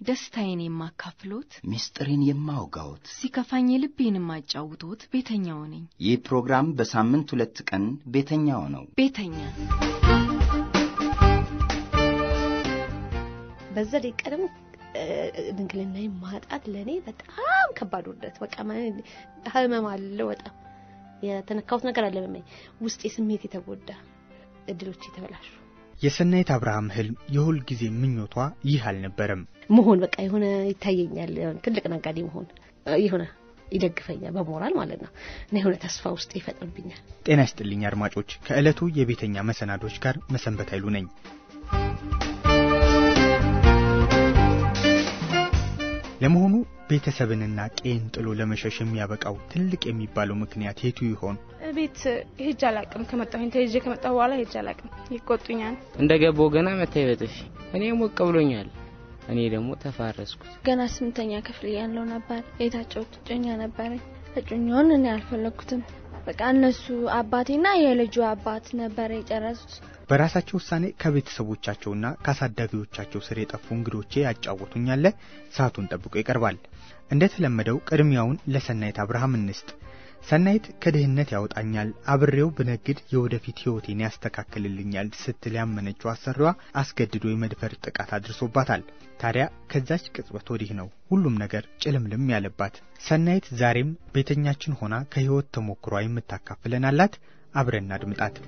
ደስታዬን የማካፍሎት፣ ምስጢሬን የማውጋዎት ሲከፋኝ ልቤን የማጫውቶት ቤተኛው ነኝ። ይህ ፕሮግራም በሳምንት ሁለት ቀን ቤተኛው ነው። ቤተኛ በዛ ደቂቃ ደግሞ ድንግልና ማጣት ለእኔ በጣም ከባድ ውርደት፣ በቃ ህመም አለው። በጣም የተነካሁት ነገር አለ በመኝ ውስጤ ስሜት የተጎዳ እድሎች የተበላሹ የሰናይት አብርሃም ህልም የሁል ጊዜ ምኞቷ ይህ አልነበረም። መሆን በቃ የሆነ ይታየኛል፣ የሆነ ትልቅ ነጋዴ መሆን የሆነ ይደግፈኛል በሞራል ማለት ነው እና የሆነ ተስፋ ውስጥ ይፈጥርብኛል። ጤና ይስጥልኝ አድማጮች፣ ከዕለቱ የቤተኛ መሰናዶች ጋር መሰንበት ኃይሉ ነኝ። ለመሆኑ ቤተሰብንና ቄን ጥሎ ለመሸሽ የሚያበቃው ትልቅ የሚባለው ምክንያት የቱ ይሆን? ቤት ሄጅ አላቅም። ከመጣሁኝ ተይዤ ከመጣሁ በኋላ ሄጅ አላቅም። ይቆጡኛል። እንደ ገባሁ ገና መታይ በጥፊ እኔ ሞቅ ብሎኛል። እኔ ደግሞ ተፋረስኩት። ገና ስምንተኛ ክፍል ያለው ነበር የታቸው እጮኛ ነበረኝ። እጮኛውን እኔ አልፈለግኩትም። በቃ እነሱ አባቴና የልጁ አባት ነበረ የጨረሱት። በራሳቸው ውሳኔ ከቤተሰቦቻቸውና ከአሳዳጊዎቻቸው ስር የጠፉ እንግዶቼ ያጫወቱኛለ። ሰዓቱን ጠብቆ ይቀርባል። እንደተለመደው ቅድሚያውን ለሰናይት አብርሃም እንስጥ። ሰናይት ከድህነት ያወጣኛል፣ አብሬው ብነግድ የወደፊት ሕይወቴን ያስተካክልልኛል ስትል ያመነችው አሰሪዋ አስገድዶ የመድፈር ጥቃት አድርሶባታል። ታዲያ ከዛች ቅጽበት ወዲህ ነው ሁሉም ነገር ጭልምልም ያለባት። ሰናይት ዛሬም ቤተኛችን ሆና ከሕይወት ተሞክሯ የምታካፍለን አላት። አብረን አድምጣት።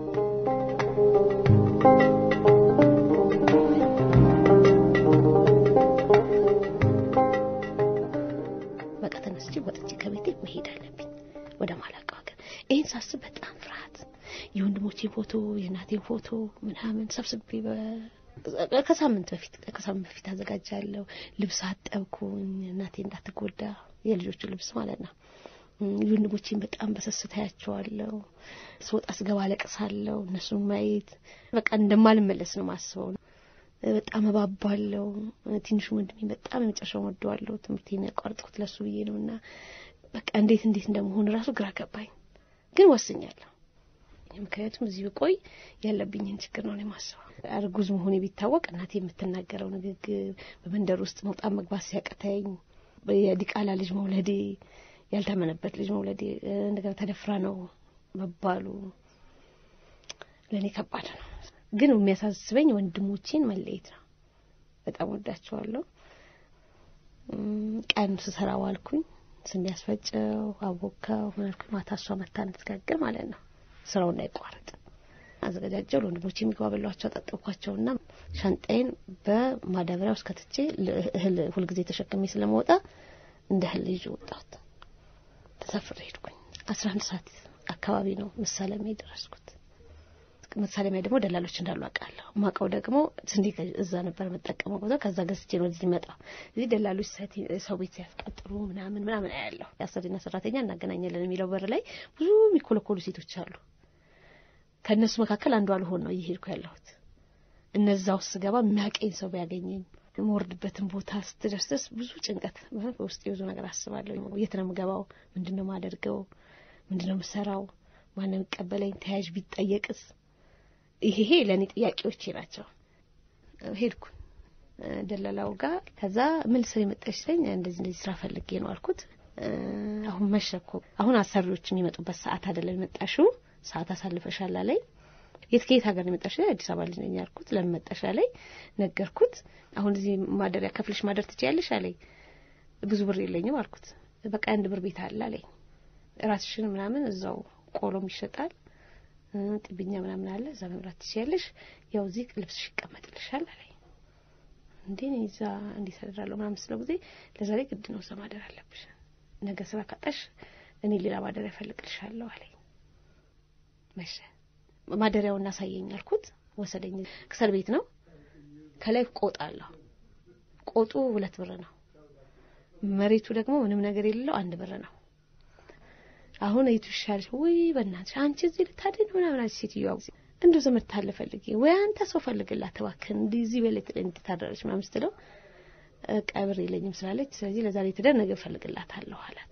በቃ ተነስቼ ወጥቼ ከቤቴ መሄድ አለብኝ ወደ ማላውቀው ሀገር። ይህን ሳስብ በጣም ፍርሃት፣ የወንድሞቼን ፎቶ የእናቴን ፎቶ ምናምን ሰብስቤ ከሳምንት በፊት ከሳምንት በፊት አዘጋጃለሁ። ልብስ አጠብኩኝ፣ እናቴ እንዳትጎዳ የልጆቹ ልብስ ማለት ነው። ወንድሞቼን በጣም በሰስታ ያቸዋለሁ። ስወጣ ስገባ አለቅሳለሁ። እነሱን ማየት በቃ እንደማልመለስ ነው ማስበው። በጣም እባባለሁ። ትንሹ ወንድሜ በጣም የመጨረሻውን ወደዋለሁ። ትምህርቴን ያቋርጥኩት ለሱ ብዬ ነው እና በቃ እንዴት እንዴት እንደመሆን ራሱ ግራ ገባኝ፣ ግን ወስኛለሁ። ምክንያቱም እዚህ ብቆይ ያለብኝን ችግር ነው የማስበው። እርጉዝ መሆኔ ቢታወቅ እናቴ የምትናገረው ንግግር፣ በመንደር ውስጥ መውጣት መግባት ሲያቅተኝ፣ የዲቃላ ልጅ መውለዴ፣ ያልታመነበት ልጅ መውለዴ፣ እንደገና ተደፍራ ነው መባሉ ለእኔ ከባድ ነው። ግን የሚያሳስበኝ ወንድሞቼን መለየት ነው። በጣም ወዳቸዋለሁ። ቀን ስሰራ ዋልኩኝ። ስንዴ ያስፈጨው አቦካው ምናልኩኝ። ማታ እሷ መታ እንትጋግር ማለት ነው። ስራው እንዳይቋረጥ አዘገጃጀው። ለወንድሞቼ የሚገባ በሏቸው፣ አጠጠብኳቸውና ሻንጣዬን በማዳበሪያ ውስጥ ከትቼ እህል ሁልጊዜ ተሸክሜ ስለመወጣ እንደ እህል ይዤ ወጣሁት። ተሳፍሬ ሄድኩኝ። አስራ አንድ ሰዓት አካባቢ ነው መሳለሚያ የደረስኩት። መሳለሚያ ደግሞ ደላሎች እንዳሉ አውቃለሁ። ማውቀው ደግሞ ስንዴ እዛ ነበር የምጠቀመው ቦታ ከዛ ገዝቼ ነው እዚህ መጣ። እዚህ ደላሎች ሰው ቤት ሲያስቀጥሩ ምናምን ምናምን አያለሁ። የአሰሪና ሰራተኛ እናገናኛለን የሚለው በር ላይ ብዙ የሚኮለኮሉ ሴቶች አሉ። ከእነሱ መካከል አንዱ አልሆን ነው እየሄድኩ ያለሁት። እነዛ ውስጥ ስገባ የሚያቀኝ ሰው ቢያገኘኝ የምወርድበትን ቦታ ስትደርስስ ብዙ ጭንቀት በውስጥ ብዙ ነገር አስባለሁ። የት ነው የምገባው? ምንድን ነው የማደርገው? ምንድን ነው የምሰራው? ማነው የሚቀበለኝ? ተያዥ ቢጠየቅስ? ይሄ ለእኔ ጥያቄዎቼ ናቸው። ሄድኩ ደላላው ጋር። ከዛ ምን ልስር የመጣሽ ስለኝ እንደዚህ እንደዚህ ስራ ፈልጌ ነው አልኩት። አሁን መሸ እኮ አሁን አሰሪዎች የሚመጡበት ሰዓት አይደለም የመጣሽው፣ ሰዓት አሳልፈሻል አለኝ። የት ከየት ሀገር ነው የመጣሽ? አዲስ አበባ ልጅ ነኝ ያልኩት። ለምን መጣሽ አለኝ። ነገርኩት። አሁን እዚህ ማደሪያ ከፍለሽ ማደር ትችያለሽ አለኝ። ብዙ ብር የለኝም አልኩት። በቃ አንድ ብር ቤት አለ አለኝ። ራስሽን ምናምን እዛው ቆሎም ይሸጣል ጥብኛ ምናምን አለ እዛ መብራት ትችያለሽ። ያው እዚህ ልብስሽ ይቀመጥልሻል አለኝ። እንዴ እኔ እዛ እንዴት አደራለሁ ምናምን ስለው ጊዜ ለዛ ላይ ግድ ነው እዛ ማደር አለብሽ። ነገ ስራ ካጣሽ እኔ ሌላ ማደሪያ እፈልግልሻለሁ አለኝ። መሸ። ማደሪያውን እናሳየኝ አልኩት። ወሰደኝ። ክሰል ቤት ነው። ከላይ ቆጥ አለሁ። ቆጡ ሁለት ብር ነው። መሬቱ ደግሞ ምንም ነገር የሌለው አንድ ብር ነው። አሁን የቱ ይሻልሽ? ውይ በእናትሽ አንቺ እዚህ ልታድን ምናምን አለች ሴትዮዋ። እንደው ዘመድ ታለ ፈልጊ ወይ አንተ ሰው ፈልግላት እባክህ እንዲህ እዚህ በሌት እንድታደረች ምናምን ስትለው ቀብር የለኝም ስላለች ስለዚህ ለዛሬ ትደር ነገ እፈልግላታለሁ አላት።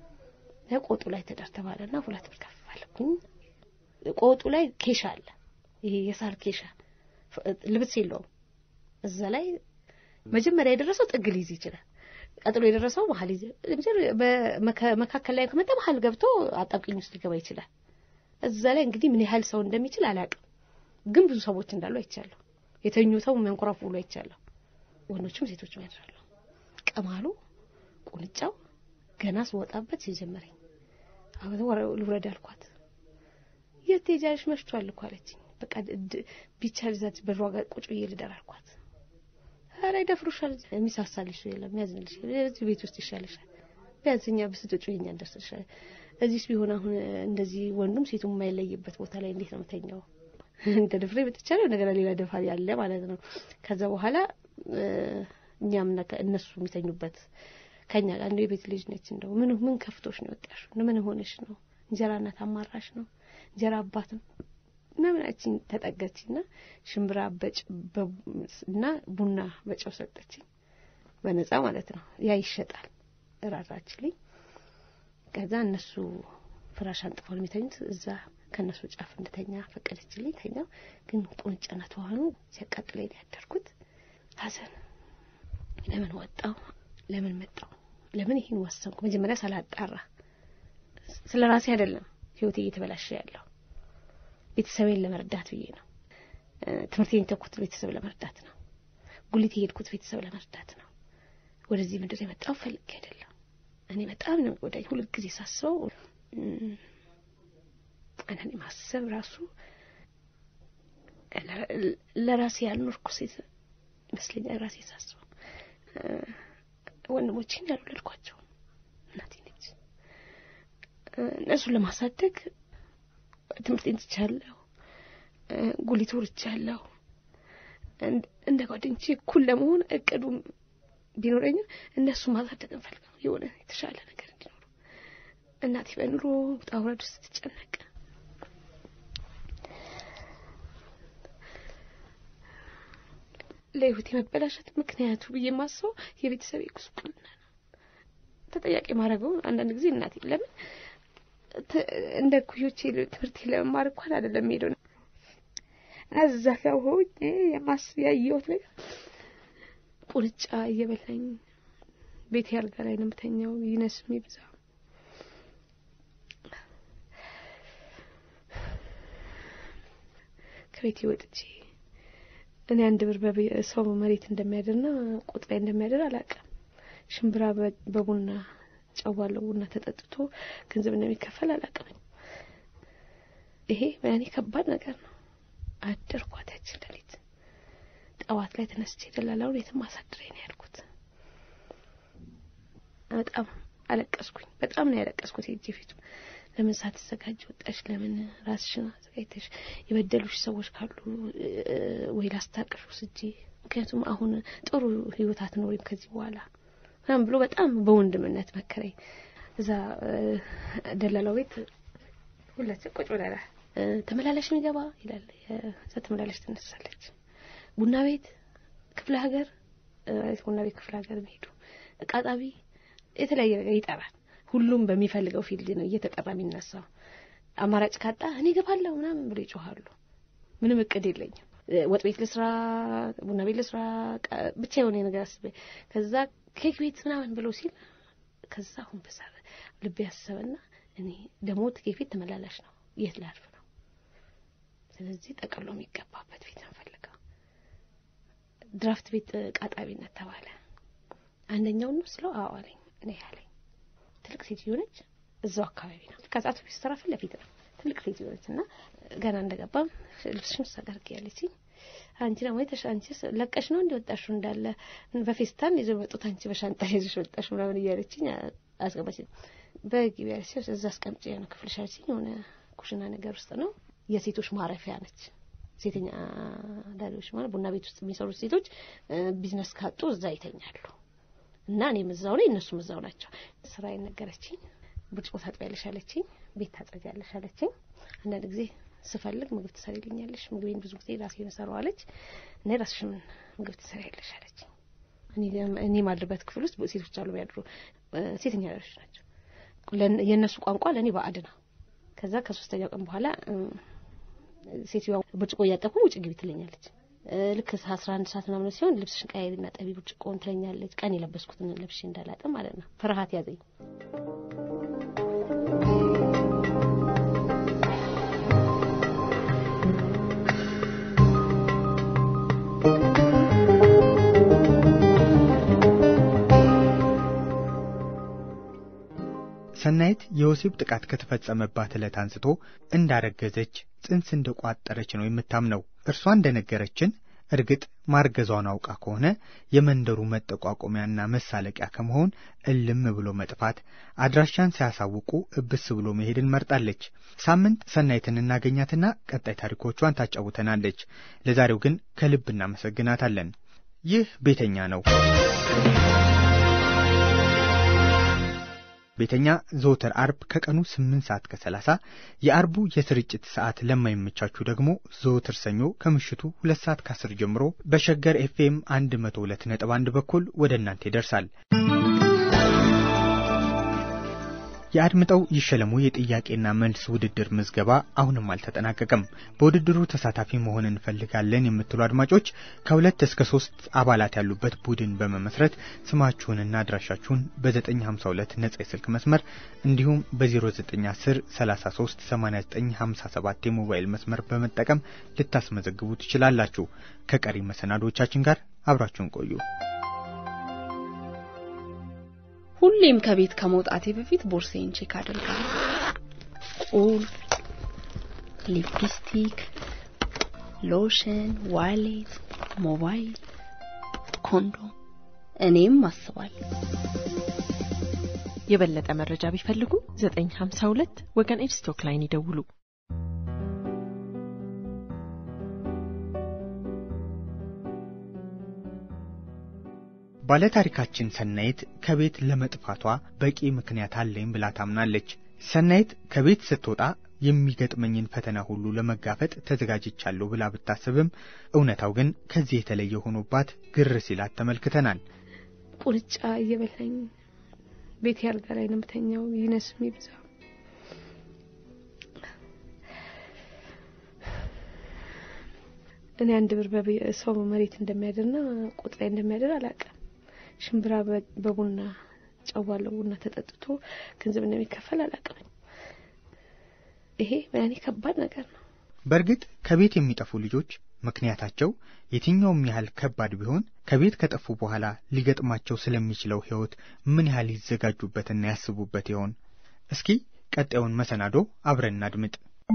ቆጡ ላይ ትደር ተባለና ሁለት ብር ከፍላለኩኝ። ቆጡ ላይ ኬሻ አለ፣ ይሄ የሳር ኬሻ ልብስ የለውም። እዛ ላይ መጀመሪያ የደረሰው ጥግ ሊይዝ ይችላል። ቀጥሎ የደረሰው መሀል ይዘ መካከል ላይ ከመጣ መሀል ገብቶ አጣብቂኝ ውስጥ ሊገባ ይችላል። እዛ ላይ እንግዲህ ምን ያህል ሰው እንደሚችል አላውቅም፣ ግን ብዙ ሰዎች እንዳሉ አይቻለሁ። የተኙ ሰው መንኮራፉ ብሎ አይቻለሁ። ወንዶችም ሴቶችም ያድራሉ። ቀማሉ ቁንጫው ገና ስወጣበት ሲጀመረኝ አሁን ልውረድ አልኳት። የት ትሄጃለሽ? መሽቷል እኮ አለችኝ። በቃ ቢቻል እዛች በሯ ጋር ቁጭ ብዬ ልደር አልኳት። ኧረ ይደፍሩሻል፣ የሚሳሳልሽ የለም የሚያዝንልሽ፣ እዚህ ቤት ውስጥ ይሻልሻል። ቢያንስ እኛ ብስትጩ የኛ እንደርስልሻል። እዚህስ ቢሆን አሁን እንደዚህ ወንዱም ሴቱም የማይለይበት ቦታ ላይ እንዴት ነው የምተኛው? እንደ ድፍሬ ብትቻለ እንደገና ሌላ ደፋሪ ያለ ማለት ነው። ከዛ በኋላ እኛም እነሱ የሚተኙበት ከኛ ጋር እንደ የቤት ልጅ ነች። እንደው ምን ምን ከፍቶሽ ነው የወጣሽው? ምን ሆነሽ ነው? እንጀራ እናት አማራሽ ነው? እንጀራ አባትም ምናምናችን ተጠገችና ሽምብራ በጭ እና ቡና በጨው ሰጠችኝ፣ በነጻ ማለት ነው። ያ ይሸጣል እራራችልኝ። ከዛ እነሱ ፍራሽ አንጥፈው የሚተኙት እዛ ከእነሱ ጫፍ እንድተኛ ፈቀደችልኝ። ተኛው። ግን ቁንጫና ተዋኑ ሲያቃጥለኝ ያደርኩት ሀዘን ለምን ወጣው? ለምን መጣው? ለምን ይህን ወሰንኩ? መጀመሪያ ሳላጣራ ስለ ራሴ አይደለም ህይወቴ እየተበላሸ ያለው ቤተሰቤን ለመርዳት ብዬ ነው። ትምህርቴን የተኩት ቤተሰብ ለመርዳት ነው። ጉሊት የሄድኩት ቤተሰብ ለመርዳት ነው። ወደዚህ ምድር የመጣው ፈልጌ አይደለም። እኔ በጣም ነው የሚጎዳኝ። ሁልጊዜ ሳስበው አንዳንዴ ማሰብ ራሱ ለራሴ ያልኖርኩ ሴት ይመስለኛል። ራሴ ሳስበው ወንድሞቼን ያልወለድኳቸው እናቴ ነች። እነሱን ለማሳደግ ትምህርቴን ትቻለሁ፣ ጉሊት ወርጃለሁ። እንደ ጓደኞቼ እኩል ለመሆን እቅዱም ቢኖረኝም እነሱ ማሳደግ እንፈልገው የሆነ የተሻለ ነገር እንዲኖሩ እናቴ በኑሮ ውጣ ውረድ ውስጥ ስትጨነቅ ለህይወት የመበላሸት ምክንያቱ ብዬ የማስበው የቤተሰብ ጉስቁልና ነው። ተጠያቂ ማድረገው አንዳንድ ጊዜ እናቴ ለምን እንደ ኩዮቼ ትምህርት ለመማር እንኳን አይደለም ሄደው እዛ ጋር ሆኜ የማስ ያየሁት ነገር ቁንጫ እየበላኝ ቤቴ አልጋ ላይ ነው የምተኛው። ይነስም ይብዛ ከቤቴ ወጥቼ እኔ አንድ ብር ሰው መሬት እንደሚያድርና ቁጥ ላይ እንደሚያድር አላውቅም። ሽምብራ በቡና ጨዋለው ቡና ተጠጥቶ ገንዘብ እንደሚከፈል አላውቅም። ይሄ በእኔ ከባድ ነገር ነው። አደርኳት ያችን ሌሊት። ጠዋት ላይ ተነስቼ ደላላውን የትም አሳድረኝ ነው ያልኩት። በጣም አለቀስኩኝ። በጣም ነው ያለቀስኩት። ሄጄ ፊቱ ለምን ሳትዘጋጅ ወጣሽ? ለምን ራስሽን አዘጋጅተሽ የበደሉሽ ሰዎች ካሉ ወይ ላስታቅሽ ወስጄ፣ ምክንያቱም አሁን ጥሩ ህይወት አትኖሪም ከዚህ በኋላ ምናምን ብሎ በጣም በወንድምነት መከረኝ። እዛ ደላላው ቤት ሁላችን ቁጭ ብለናል። ተመላላሽ የሚገባ ይላል። እዛ ተመላላሽ ትነሳለች። ቡና ቤት ክፍለ ሀገር ቡና ቤት ክፍለ ሀገር የሚሄዱ እቃ ጣቢ የተለያየ ነገር ይጠራል። ሁሉም በሚፈልገው ፊልድ ነው እየተጠራ የሚነሳው። አማራጭ ካጣ እኔ እገባለሁ ምናምን ብሎ ይጮኋሉ። ምንም እቅድ የለኝም። ወጥ ቤት ልስራ፣ ቡና ቤት ልስራ፣ ብቻ የሆነ ነገር አስቤ ከዛ ኬክ ቤት ምናምን ብሎ ሲል ከዛ አሁን በዛ ልቤ ያሰበና እኔ ደግሞ ኬክ ቤት ተመላላሽ ነው፣ የት ላርፍ ነው? ስለዚህ ጠቅሎ የሚገባበት ቤት እንፈልገው። ድራፍት ቤት ቃጣቢነት ተባለ። አንደኛው ነው ስለው አዎ አለኝ። እኔ ያለኝ ትልቅ ሴትዮ ነች፣ እዛው አካባቢ ነው። ከዛቱ ፊት ስራ ፊት ለፊት ነው። ትልቅ ሴትዮ ነች እና ገና እንደገባም ልብስሽን ሳጋርግ ያለችኝ አንቺ ደግሞ የተሻ አንቺ ለቀሽ ነው እንዲወጣሹ እንዳለ በፌስታን ይዞ መጡት አንቺ በሻንጣ ይዘሽ ወጣሽ ምናምን እያለችኝ አስገባች። በግቢ ያለች እዛ አስቀምጬ ነው ክፍልሽ አለችኝ። የሆነ ኩሽና ነገር ውስጥ ነው። የሴቶች ማረፊያ ነች። ሴተኛ አዳሪዎች ማለት ቡና ቤት ውስጥ የሚሰሩት ሴቶች ቢዝነስ ካጡ እዛ ይተኛሉ። እና እኔም እዛው ላይ እነሱም እዛው ናቸው። ስራ ነገረችኝ። ብርጭቆ ታጥቢያለሽ አለችኝ። ቤት ታጸጃለሽ አለችኝ። አንዳንድ ጊዜ ስፈልግ ምግብ ትሰሪልኛለሽ፣ ምግቤን ብዙ ጊዜ ራሴ እሰራዋለች እና ራስሽን ምግብ ትሰሪያለሽ አለችኝ። እኔ ማድርበት ክፍል ውስጥ ሴቶች አሉ የሚያድሩ ሴተኛ አዳሪዎች ናቸው። የእነሱ ቋንቋ ለእኔ ባዕድ ነው። ከዛ ከሶስተኛው ቀን በኋላ ሴትዮዋ ብርጭቆ እያጠብኩ ውጭ ግቢ ትለኛለች። ልክ አስራ አንድ ሰዓት ምናምን ሲሆን ልብስሽን ቀያይሪና ጠቢ ብርጭቆውን ትለኛለች። ቀን የለበስኩትን ለብሼ እንዳላጠ ማለት ነው። ፍርሃት ያዘኝ። ሰናይት የወሲብ ጥቃት ከተፈጸመባት ዕለት አንስቶ እንዳረገዘች ጽንስ እንደቋጠረች ነው የምታምነው። እርሷ እንደነገረችን እርግጥ ማርገዟን አውቃ ከሆነ የመንደሩ መጠቋቆሚያና መሳለቂያ ከመሆን እልም ብሎ መጥፋት፣ አድራሻን ሳያሳውቁ እብስ ብሎ መሄድን መርጣለች። ሳምንት ሰናይትን እናገኛትና ቀጣይ ታሪኮቿን ታጫውተናለች። ለዛሬው ግን ከልብ እናመሰግናታለን። ይህ ቤተኛ ነው። ቤተኛ ዘወትር አርብ ከቀኑ 8 ሰዓት ከ30 የአርቡ የስርጭት ሰዓት ለማይመቻችሁ ደግሞ ዘወትር ሰኞ ከምሽቱ 2 ሰዓት ከ10 ጀምሮ በሸገር ኤፍኤም 102.1 በኩል ወደ እናንተ ይደርሳል። የአድምጠው ይሸለሙ የጥያቄና መልስ ውድድር ምዝገባ አሁንም አልተጠናቀቀም። በውድድሩ ተሳታፊ መሆን እንፈልጋለን የምትሉ አድማጮች ከሁለት እስከ ሶስት አባላት ያሉበት ቡድን በመመስረት ስማችሁንና አድራሻችሁን በ952 ነጻ የስልክ መስመር እንዲሁም በ0910 33 8957 የሞባይል መስመር በመጠቀም ልታስመዘግቡ ትችላላችሁ። ከቀሪ መሰናዶቻችን ጋር አብራችሁን ቆዩ። ሁሌም ከቤት ከመውጣቴ በፊት ቦርሳዬን ቼክ አደርጋለሁ። ቁልፍ፣ ሊፕስቲክ፣ ሎሽን፣ ዋሌት፣ ሞባይል፣ ኮንዶም እኔም አስባለሁ። የበለጠ መረጃ ቢፈልጉ 952 ወገን ኤድስቶክ ላይን ይደውሉ። ባለታሪካችን ሰናይት ከቤት ለመጥፋቷ በቂ ምክንያት አለኝ ብላ ታምናለች። ሰናይት ከቤት ስትወጣ የሚገጥመኝን ፈተና ሁሉ ለመጋፈጥ ተዘጋጅቻለሁ ብላ ብታስብም እውነታው ግን ከዚህ የተለየ ሆኖባት ግር ሲላት ተመልክተናል። ቁርጫ እየበላኝ ቤት ያልጋ ላይ ነው የምተኛው። ይነስም ይብዛ እኔ አንድ ብር ሰው መሬት እንደሚያድርና ቁጥ ላይ እንደሚያድር አላውቅም። ሽምብራ በቡና ጨዋለው ቡና ተጠጥቶ ገንዘብ እንደሚከፈል አላውቅም። ይሄ ያኔ ከባድ ነገር ነው። በእርግጥ ከቤት የሚጠፉ ልጆች ምክንያታቸው የትኛውም ያህል ከባድ ቢሆን ከቤት ከጠፉ በኋላ ሊገጥማቸው ስለሚችለው ሕይወት ምን ያህል ይዘጋጁበትና ያስቡበት ይሆን? እስኪ ቀጣዩን መሰናዶ አብረን እናድምጥ።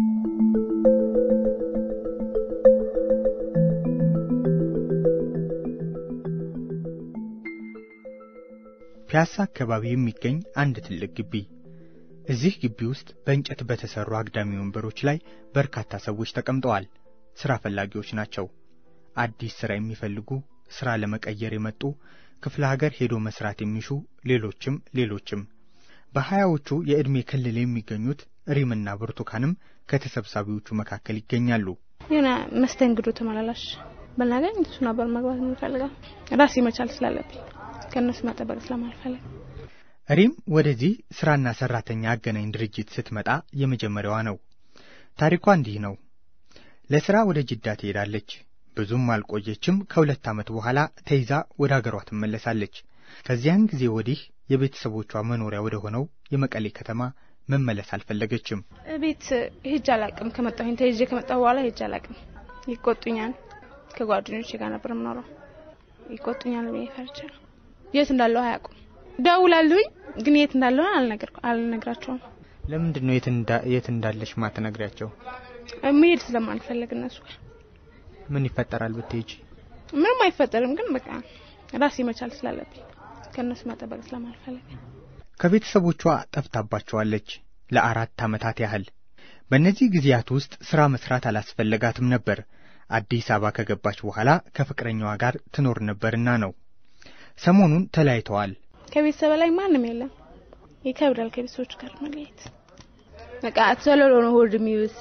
ፒያሳ አካባቢ የሚገኝ አንድ ትልቅ ግቢ። እዚህ ግቢ ውስጥ በእንጨት በተሰሩ አግዳሚ ወንበሮች ላይ በርካታ ሰዎች ተቀምጠዋል። ስራ ፈላጊዎች ናቸው። አዲስ ስራ የሚፈልጉ፣ ስራ ለመቀየር የመጡ፣ ክፍለ ሀገር ሄዶ መስራት የሚሹ፣ ሌሎችም ሌሎችም። በሀያዎቹ የዕድሜ ክልል የሚገኙት ሪምና ብርቱካንም ከተሰብሳቢዎቹ መካከል ይገኛሉ። የሆነ መስተንግዶ ተመላላሽ ብናገኝ እሱ ነበር መግባት የምፈልገው ራሴ መቻል ስላለብኝ ከእነሱ መጠበቅ ስለማልፈልግ። ሪም ወደዚህ ስራና ሰራተኛ አገናኝ ድርጅት ስትመጣ የመጀመሪያዋ ነው። ታሪኳ እንዲህ ነው። ለስራ ወደ ጅዳ ትሄዳለች። ብዙም አልቆየችም። ከሁለት ዓመት በኋላ ተይዛ ወደ አገሯ ትመለሳለች። ከዚያን ጊዜ ወዲህ የቤተሰቦቿ መኖሪያ ወደ ሆነው የመቀሌ ከተማ መመለስ አልፈለገችም። ቤት ሄጄ አላቅም። ከመጣሁኝ ተይዤ ከመጣሁ በኋላ ሄጄ አላቅም። ይቆጡኛል። ከጓደኞቼ ጋር ነበር የምኖረው። ይቆጡኛል ብዬ ፈርቼ ነው። የት እንዳለው አያውቁም። ደውላሉኝ፣ ግን የት እንዳለው አልነግራቸውም። ለምንድን ነው የት እንዳለሽ ማትነግሪያቸው? መሄድ ስለማልፈልግ እነሱ ጋር። ምን ይፈጠራል ብትሄጂ? ምንም አይፈጠርም፣ ግን በቃ ራሴ መቻል ስላለብኝ ከእነሱ መጠበቅ ስለማልፈልግ ከቤተሰቦቿ ጠፍታባቸዋለች ለአራት ዓመታት ያህል። በእነዚህ ጊዜያት ውስጥ ሥራ መስራት አላስፈለጋትም ነበር። አዲስ አበባ ከገባች በኋላ ከፍቅረኛዋ ጋር ትኖር ነበርና ነው። ሰሞኑን ተለያይተዋል። ከቤተሰብ ላይ ማንም የለም። ይከብዳል ከቤተሰቦች ጋር መለየት። በቃ ተለሎ ነው ሆድ የሚብስ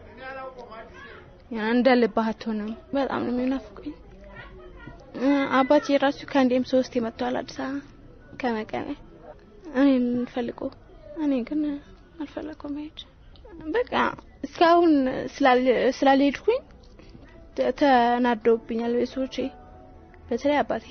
እንደ ልብህ አትሆንም። በጣም ነው የሚናፍቁኝ። አባቴ የራሱ ከአንዴም ሶስት መጥቷል አዲስ አበባ ከመቀሌ እኔን ፈልጎ፣ እኔ ግን አልፈለኩም መሄድ። በቃ እስካሁን ስላልሄድኩኝ ተናደውብኛል ቤተሰቦቼ፣ በተለይ አባቴ።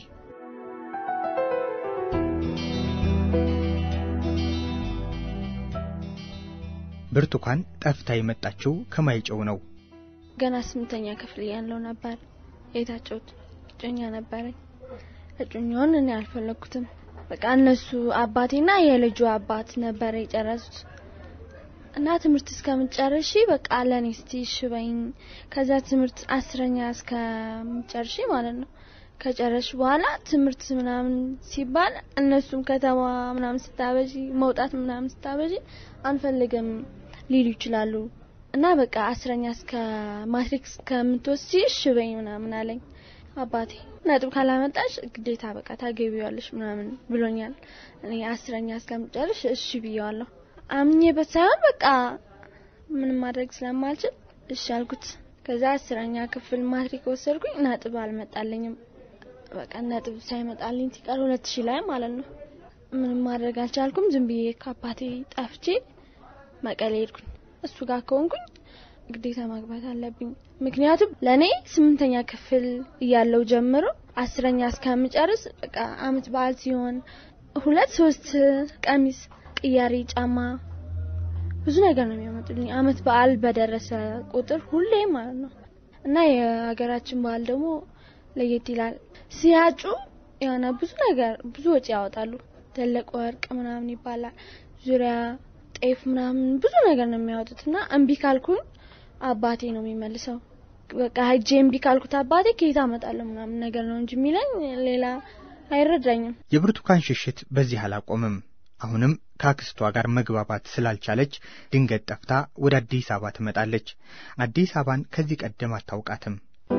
ብርቱካን ጠፍታ የመጣችው ከማይጨው ነው። ገና ስምንተኛ ክፍል ያለው ነበር የታቸው እጮኛ ነበረኝ። እጮኛውን እኔ አልፈለኩትም። በቃ እነሱ አባቴና የልጁ አባት ነበር የጨረሱት እና ትምህርት እስከምጨርሺ በቃ ለኔ እስቲ ሽበኝ ከዛ ትምህርት አስረኛ እስከምጨርሺ ማለት ነው ከጨረሽ በኋላ ትምህርት ምናምን ሲባል እነሱም ከተማ ምናምን ስታበጂ መውጣት ምናምን ስታበጂ አንፈልግም ሊሉ ይችላሉ እና በቃ አስረኛ እስከ ማትሪክ እስከምትወስጂ ሽበኝ ምናምን አለኝ አባቴ። ነጥብ ካላመጣሽ ግዴታ በቃ ታገቢዋለሽ ምናምን ብሎኛል። እኔ አስረኛ እስከምጨርሽ እሺ ብየዋለሁ። አምኜበት ሳይሆን በቃ ምንም ማድረግ ስለማልችል እሺ አልኩት። ከዛ አስረኛ ክፍል ማትሪክ ወሰድኩኝ። ነጥብ አልመጣልኝም። በቃ ነጥብ ሳይመጣልኝ ሲቀር ሁለት ሺህ ላይ ማለት ነው። ምንም ማድረግ አልቻልኩም። ዝም ብዬ ከአባቴ ጠፍቼ መቀሌ ሄድኩኝ። እሱ ጋር ከሆንኩኝ ግዴታ ማግባት አለብኝ። ምክንያቱም ለእኔ ስምንተኛ ክፍል እያለው ጀምሮ አስረኛ እስከምጨርስ በቃ አመት በዓል ሲሆን ሁለት ሶስት ቀሚስ ቅያሪ ጫማ ብዙ ነገር ነው የሚያመጡልኝ። አመት በዓል በደረሰ ቁጥር ሁሌ ማለት ነው እና የሀገራችን በዓል ደግሞ ለየት ይላል። ሲያጩ የሆነ ብዙ ነገር ብዙ ወጪ ያወጣሉ። ትልቅ ወርቅ ምናምን ይባላል። ዙሪያ ጤፍ ምናምን ብዙ ነገር ነው የሚያወጡት እና እምቢ ካልኩኝ አባቴ ነው የሚመልሰው። በቃ ሄጄ እምቢ ካልኩት አባቴ ከየት አመጣለሁ ምናምን ነገር ነው እንጂ የሚለኝ ሌላ አይረዳኝም። የብርቱካን ሽሽት በዚህ አላቆምም። አሁንም ከአክስቷ ጋር መግባባት ስላልቻለች ድንገት ጠፍታ ወደ አዲስ አበባ ትመጣለች። አዲስ አበባን ከዚህ ቀደም አታውቃትም።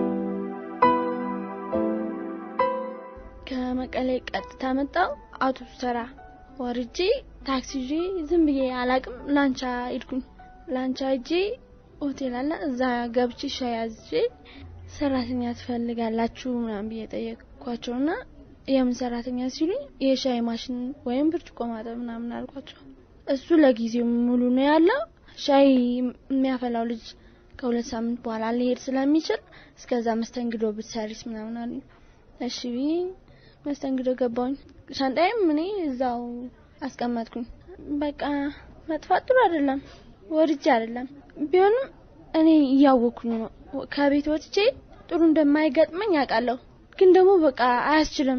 ከመቀሌ ቀጥታ መጣው አውቶቡስ ተራ ወርጄ ታክሲ ይዤ ዝም ብዬ አላቅም ላንቻ ሄድኩኝ። ላንቻ ሄጄ ሆቴል አለ እዛ ገብቼ ሻይ አዝዤ ሰራተኛ ትፈልጋላችሁ ምናምን ብዬ ጠየቅኳቸውና የምን ሰራተኛ ሲሉኝ የሻይ ማሽን ወይም ብርጭቆ ማጠብ ምናምን አልኳቸው። እሱ ለጊዜው ሙሉ ነው ያለው። ሻይ የሚያፈላው ልጅ ከሁለት ሳምንት በኋላ ሊሄድ ስለሚችል እስከዛ መስተንግዶ ብትሰሪስ ምናምን አሉኝ። እሺ ብዬ መስተንግዶ ገባሁኝ። ሻንጣይም እኔ እዛው አስቀመጥኩኝ። በቃ መጥፋት ጥሩ አይደለም፣ ወድጄ አይደለም። ቢሆንም እኔ እያወኩኝ ነው ከቤት ወጥቼ ጥሩ እንደማይገጥመኝ ያውቃለሁ። ግን ደግሞ በቃ አያስችልም።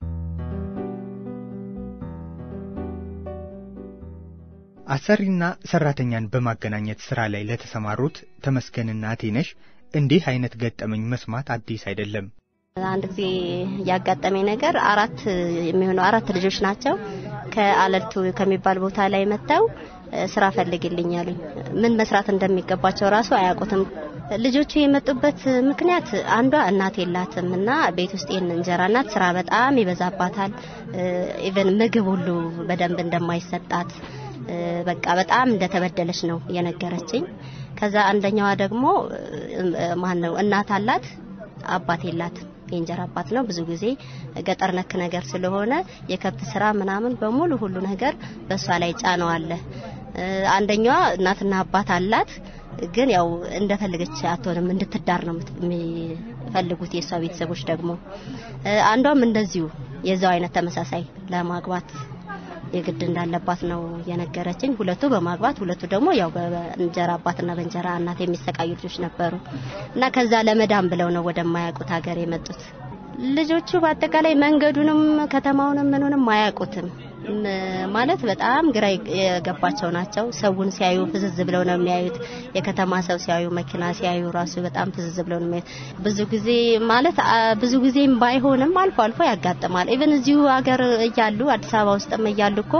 አሰሪና ሰራተኛን በማገናኘት ስራ ላይ ለተሰማሩት ተመስገንና አቴነሽ እንዲህ አይነት ገጠመኝ መስማት አዲስ አይደለም። አንድ ጊዜ ያጋጠመኝ ነገር አራት የሚሆኑ አራት ልጆች ናቸው ከአለልቱ ከሚባል ቦታ ላይ መጥተው ስራ ፈልግልኝ አሉኝ። ምን መስራት እንደሚገባቸው ራሱ አያውቁትም። ልጆቹ የመጡበት ምክንያት አንዷ እናት የላትም እና ቤት ውስጥ ይህን እንጀራ እናት ስራ በጣም ይበዛባታል። ኢቨን ምግብ ሁሉ በደንብ እንደማይሰጣት በቃ በጣም እንደተበደለች ነው የነገረችኝ። ከዛ አንደኛዋ ደግሞ ማን ነው እናት አላት አባት የላትም። የእንጀራ አባት ነው። ብዙ ጊዜ ገጠር ነክ ነገር ስለሆነ የከብት ስራ ምናምን በሙሉ ሁሉ ነገር በእሷ ላይ ጫነው አለ። አንደኛዋ እናትና አባት አላት፣ ግን ያው እንደፈለገች አትሆንም፣ እንድትዳር ነው የሚፈልጉት የእሷ ቤተሰቦች ደግሞ። አንዷም እንደዚሁ የዛው አይነት ተመሳሳይ ለማግባት የግድ እንዳለባት ነው የነገረችኝ። ሁለቱ በማግባት ሁለቱ ደግሞ ያው በእንጀራ አባትና በእንጀራ እናት የሚሰቃዩ ልጆች ነበሩ እና ከዛ ለመዳን ብለው ነው ወደማያውቁት ሀገር የመጡት። ልጆቹ በአጠቃላይ መንገዱንም ከተማውንም ምኑንም አያውቁትም። ማለት በጣም ግራ የገባቸው ናቸው። ሰውን ሲያዩ ፍዝዝ ብለው ነው የሚያዩት። የከተማ ሰው ሲያዩ፣ መኪና ሲያዩ ራሱ በጣም ፍዝዝ ብለው ነው የሚያዩት። ብዙ ጊዜ ማለት ብዙ ጊዜም ባይሆንም አልፎ አልፎ ያጋጥማል። ኢቭን እዚሁ ሀገር እያሉ አዲስ አበባ ውስጥም እያሉ እኮ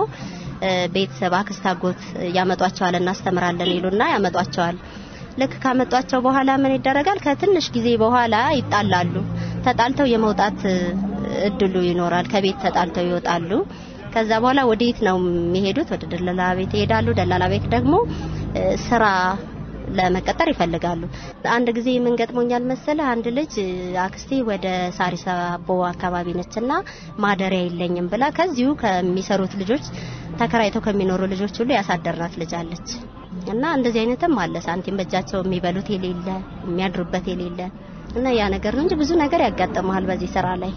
ቤተሰብ አክስት፣ አጎት ያመጧቸዋል፣ እናስተምራለን ይሉና ያመጧቸዋል። ልክ ካመጧቸው በኋላ ምን ይደረጋል? ከትንሽ ጊዜ በኋላ ይጣላሉ። ተጣልተው የመውጣት እድሉ ይኖራል። ከቤት ተጣልተው ይወጣሉ። ከዛ በኋላ ወዴት ነው የሚሄዱት? ወደ ደላላ ቤት ይሄዳሉ። ደላላ ቤት ደግሞ ስራ ለመቀጠር ይፈልጋሉ። አንድ ጊዜ ምን ገጥሞኛል መሰለ፣ አንድ ልጅ አክስቴ ወደ ሳሪስ አቦ አካባቢ ነችና ማደሪያ የለኝም ብላ ከዚሁ ከሚሰሩት ልጆች ተከራይተው ከሚኖሩ ልጆች ሁሉ ያሳደርናት ልጅ አለች። እና እንደዚህ አይነትም አለ። ሳንቲም በእጃቸው የሚበሉት የሌለ የሚያድሩበት የሌለ እና ያ ነገር ነው እንጂ ብዙ ነገር ያጋጥመሃል በዚህ ስራ ላይ።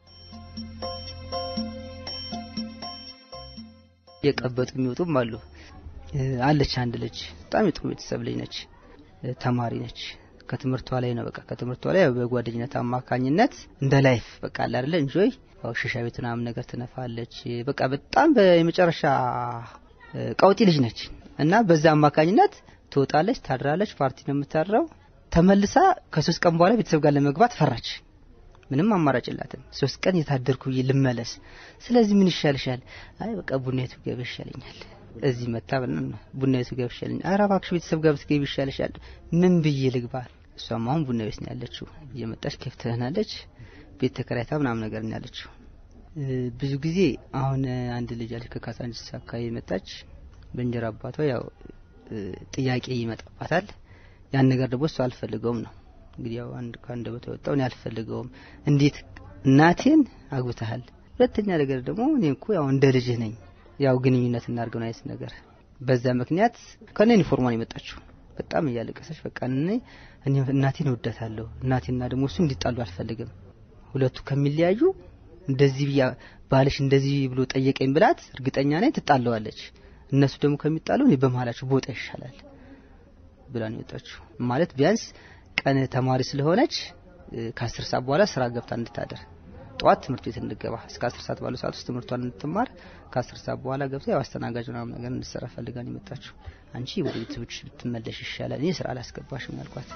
የቀበጡ የሚወጡም አሉ። አለች አንድ ልጅ በጣም የጥሩ ቤተሰብ ልጅ ነች፣ ተማሪ ነች። ከትምህርቷ ላይ ነው በቃ ከትምህርቷ ላይ በጓደኝነት አማካኝነት እንደ ላይፍ በቃ አለ አይደለ እንጆይ ያው ሸሻ ቤት ምናምን ነገር ትነፋለች። በቃ በጣም በመጨረሻ ቀውጢ ልጅ ነች እና በዛ አማካኝነት ትወጣለች፣ ታድራለች። ፓርቲ ነው የምታድረው። ተመልሳ ከሶስት ቀን በኋላ ቤተሰብ ጋር ለመግባት ፈራች። ምንም አማራጭ የላትም። ሶስት ቀን የታደርኩ ብዬ ልመለስ። ስለዚህ ምን ይሻልሻል? አይ በቃ ቡናየቱ ገብ ይሻለኛል። እዚህ መታ ቡናየቱ ገብ ይሻለኛል። ኧረ እባክሽ ቤተሰብ ጋር ብትገቢ ይሻልሻል። ምን ብዬ ልግባ? እሷም አሁን ቡና ቤት ነው ያለችው። እየመጣች ከፍ ትሆናለች። ቤት ተከራይታ ምናምን ነገር ነው ያለችው። ብዙ ጊዜ አሁን አንድ ልጅ አለች ከካሳንቺስ አካባቢ መጣች። በእንጀራ አባቷ ያው ጥያቄ ይመጣባታል። ያን ነገር ደግሞ እሷ አልፈልገውም ነው እንግዲህ ያው አንድ ከአንደበቷ የወጣው እኔ አልፈልገውም። እንዴት እናቴን አግብተሃል? ሁለተኛ ነገር ደግሞ እኔ እኮ ያው እንደ ልጅህ ነኝ፣ ያው ግንኙነት እናድርገው አይነት ነገር። በዛ ምክንያት ከነ ዩኒፎርሟን የመጣችው በጣም እያለቀሰች በቃ እኔ እኔ እናቴን እወዳታለሁ፣ እናቴና ደግሞ እሱ እንዲጣሉ አልፈልግም። ሁለቱ ከሚለያዩ እንደዚህ ብያ ባልሽ እንደዚህ ብሎ ጠየቀኝ ብላት እርግጠኛ ነኝ ትጣለዋለች። እነሱ ደግሞ ከሚጣሉ እኔ በመሀላቸው ቦጣ ይሻላል ብላ ነው የወጣችው። ማለት ቢያንስ ቀን ተማሪ ስለሆነች ከአስር ሰዓት በኋላ ስራ ገብታ እንድታደር ጠዋት ትምህርት ቤት እንድገባ እስከ አስር ሰዓት ባለው ሰዓት ውስጥ ትምህርቷን እንድትማር ከአስር ሰዓት በኋላ ገብታ ያው አስተናጋጅ ምናምን ነገር እንድትሰራ ፈልጋ ነው የመጣችው። አንቺ ወደ ቤተሰቦች ብትመለሽ ይሻላል፣ እኔ ስራ አላስገባሽም ያልኳት።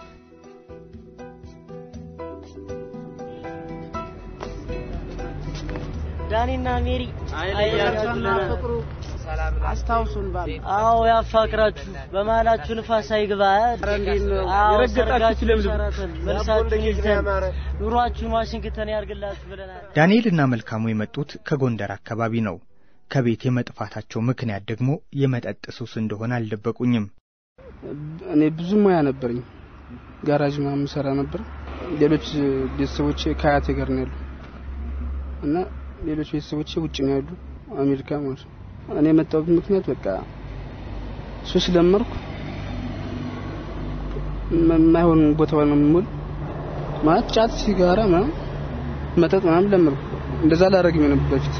ዳኒና ሜሪ አይለያችሁና ፍቅሩ አስታውሱን ባል አዎ ያፋቅራችሁ በመሀላችሁ ንፋስ አይግባ የረገጣችሁ ለምለም መልሳችሁ ሂልተን ኑሯችሁን ዋሽንግተን ያርግላችሁ ብለናል ዳንኤልና መልካሙ የመጡት ከጎንደር አካባቢ ነው። ከቤት የመጥፋታቸው ምክንያት ደግሞ የመጠጥ ሱስ እንደሆነ አልደበቁኝም። እኔ ብዙ ሙያ ነበረኝ። ጋራጅ ምናምን ሰራ ነበር። ሌሎች ቤተሰቦቼ ከአያቴ ጋር ነው ያሉ እና ሌሎች ቤተሰቦቼ ውጭ ነው ያሉ አሜሪካ ማለት ነው። እኔ የመጣሁበት ምክንያት በቃ ሱስ ለመርኩ። የማይሆን ቦታ ነው የምውል ማለት ጫት፣ ሲጋራ ምናምን መጠጥ ምናምን ለመርኩ። እንደዛ ላደረግም ነበር በፊት።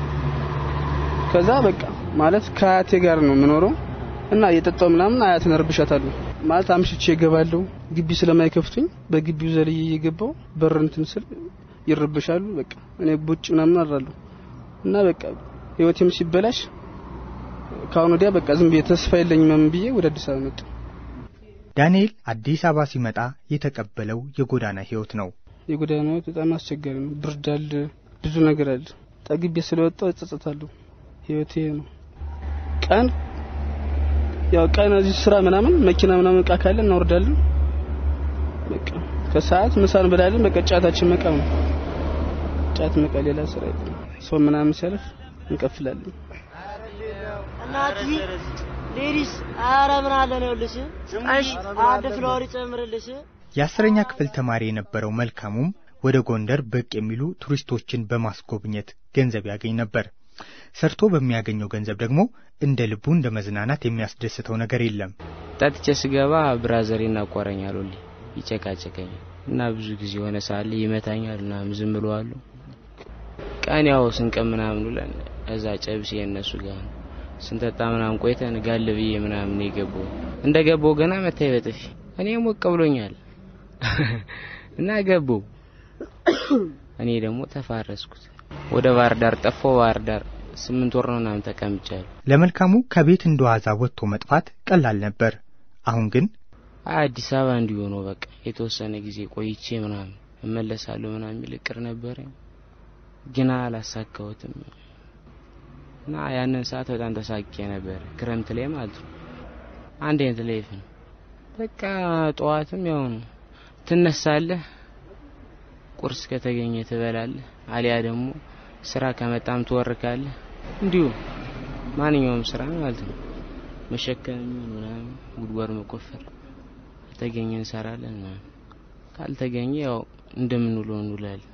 ከዛ በቃ ማለት ከአያቴ ጋር ነው የምኖረው እና እየጠጣሁ ምናምን አያትን እረብሻታለሁ። ማለት አምሽቼ እገባለሁ። ግቢ ስለማይከፍቱኝ በግቢው ዘልዬ እየገባው በር እንትን ስል ይረብሻሉ። በቃ እኔ ቡጭ ምናምን አድራለሁ እና በቃ ህይወቴም ሲበላሽ ከአሁን ወዲያ በቃ ዝም ብዬ ተስፋ የለኝም ምን ብዬ ወደ አዲስ አበባ መጣሁ። ዳንኤል አዲስ አበባ ሲመጣ የተቀበለው የጎዳና ህይወት ነው። የጎዳና ህይወት በጣም አስቸጋሪ ነው። ብርድ አለ፣ ብዙ ነገር አለ። ጠግቤ ስለወጣሁ እጸጸታለሁ። ህይወቴ ነው። ቀን ያው ቀን እዚህ ስራ ምናምን መኪና ምናምን እቃ ካለ እናወርዳለን። በቃ ከሰዓት ምሳ እንበላለን። በቃ ጫታችን መቃም ነው። ጫት መቃ፣ ሌላ ስራ የለም። ሰው ምናምን ሲያልፍ እንቀፍላለን። እናቲ ሌዲስ አረ ምን አለ ነው ልሽ እሺ አንድ ፍሎር ይጨምርልሽ የአስረኛ ክፍል ተማሪ የነበረው መልካሙም ወደ ጎንደር ብቅ የሚሉ ቱሪስቶችን በማስጎብኘት ገንዘብ ያገኝ ነበር። ሰርቶ በሚያገኘው ገንዘብ ደግሞ እንደ ልቡ እንደ መዝናናት የሚያስደስተው ነገር የለም። ጠጥቼ ስገባ ብራዘሬ እናቋረኛል፣ ሁሌ ይጨቃጨቀኛል እና ብዙ ጊዜ የሆነ ሳለ ይመታኛል እና ዝም ብለዋለሁ። ቀን ያው ስንቀም ምናምን ብለን እዛ ጨብሴ የእነሱ ጋር ነው ስንጠጣ ምናምን ቆይተን ጋል ብዬ ምናምን የገባው እንደ ገባው ገና መታይ በጥፊ እኔ ሞቅ ብሎኛል እና ገባው እኔ ደግሞ ተፋረስኩት። ወደ ባህር ዳር ጠፋው። ባህር ዳር ስምንት ወር ነው ምናምን ተቀምጫለሁ። ለመልካሙ ከቤት እንደዋዛ ወጥቶ መጥፋት ቀላል ነበር። አሁን ግን አዲስ አበባ እንዲሆነው በቃ የተወሰነ ጊዜ ቆይቼ ምናምን እመለሳለሁ ምናምን የሚል እቅድ ነበረኝ፣ ግን አላሳካሁትም እና ያንን ሰዓት በጣም ተሳቄ ነበር። ክረምት ላይ ማለት ነው። አንድ አይነት ላይፍ ነው በቃ። ጠዋትም ያው ነው ትነሳለህ፣ ቁርስ ከተገኘ ትበላለህ፣ አሊያ ደግሞ ስራ ከመጣም ትወርካለህ። እንዲሁ ማንኛውም ስራ ማለት ነው። መሸከም የሚሆን ምናምን ጉድጓድ መቆፈር ከተገኘ እንሰራለን ምናምን፣ ካልተገኘ ያው እንደምንውለው እንውላለን።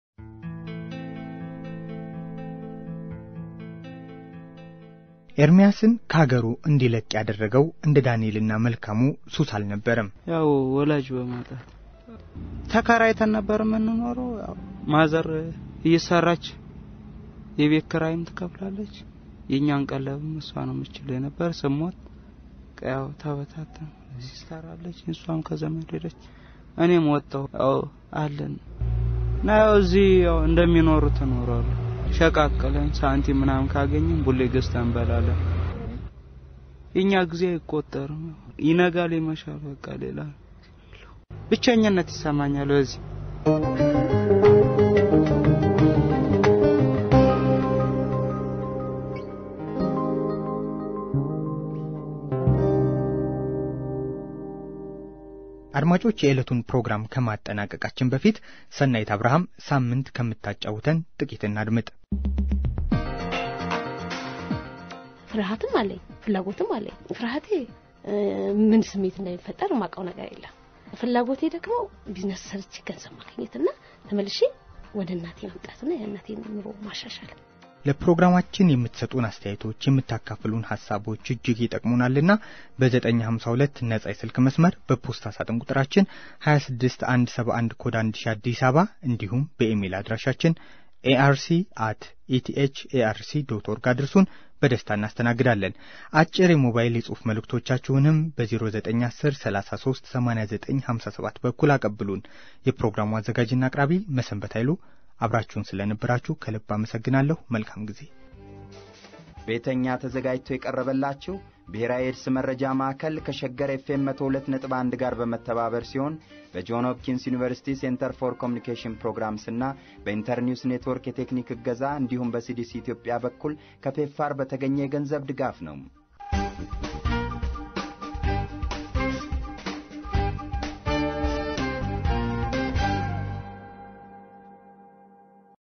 ኤርሚያስን ከሀገሩ እንዲለቅ ያደረገው እንደ ዳንኤልና መልካሙ ሱስ አልነበረም። ያው ወላጅ በማጣት ተከራይተን ነበር የምንኖረው። ያው ማዘር እየሰራች የቤት ክራይም ትከፍላለች። የእኛን ቀለብም እሷ ነው የምችለው የነበር። ስሞት ያው ተበታተን ሲስተር አለች፣ እሷም ከዘመድ ሄደች። እኔም ወጣሁ። ያው አለን እና ያው እዚህ ያው እንደሚኖሩት እኖራለሁ። ሸቃቅለን ሳንቲም ምናምን ካገኘን ቡሌ ገዝተን እንበላለን። የኛ ጊዜ አይቆጠርም። ይነጋል፣ ይመሻል። በቃ ሌላ ብቸኝነት ይሰማኛል በዚህ አድማጮች የዕለቱን ፕሮግራም ከማጠናቀቃችን በፊት ሰናይት አብርሃም ሳምንት ከምታጫውተን ጥቂት እናድምጥ። ፍርሃትም አለኝ፣ ፍላጎትም አለኝ። ፍርሃቴ ምን ስሜት እንደሚፈጠር የማውቀው ነገር የለም። ፍላጎቴ ደግሞ ቢዝነስ ሰርቼ ገንዘብ ማግኘትና ተመልሼ ወደ እናቴ መምጣትና የእናቴን ኑሮ ማሻሻል ለፕሮግራማችን የምትሰጡን አስተያየቶች፣ የምታካፍሉን ሀሳቦች እጅግ ይጠቅሙናልና በ952 ነጻ የስልክ መስመር በፖስታ ሳጥን ቁጥራችን 26171 ኮድ 1000 አዲስ አበባ እንዲሁም በኢሜይል አድራሻችን ኤአርሲ አት ኢቲኤች ኤአርሲ ዶት ኦርግ አድርሱን። በደስታ እናስተናግዳለን። አጭር የሞባይል የጽሑፍ መልእክቶቻችሁንም በ0910 33 89 57 በኩል አቀብሉን። የፕሮግራሙ አዘጋጅና አቅራቢ መሰንበት ኃይሉ አብራችሁን ስለነበራችሁ ከልብ አመሰግናለሁ። መልካም ጊዜ። ቤተኛ ተዘጋጅቶ የቀረበላችሁ ብሔራዊ ኤድስ መረጃ ማዕከል ከሸገር ኤፍኤም 102.1 ጋር በመተባበር ሲሆን በጆን ሆፕኪንስ ዩኒቨርሲቲ ሴንተር ፎር ኮሚኒኬሽን ፕሮግራምስና በኢንተርኒውስ ኔትወርክ የቴክኒክ እገዛ እንዲሁም በሲዲሲ ኢትዮጵያ በኩል ከፔፋር በተገኘ የገንዘብ ድጋፍ ነው።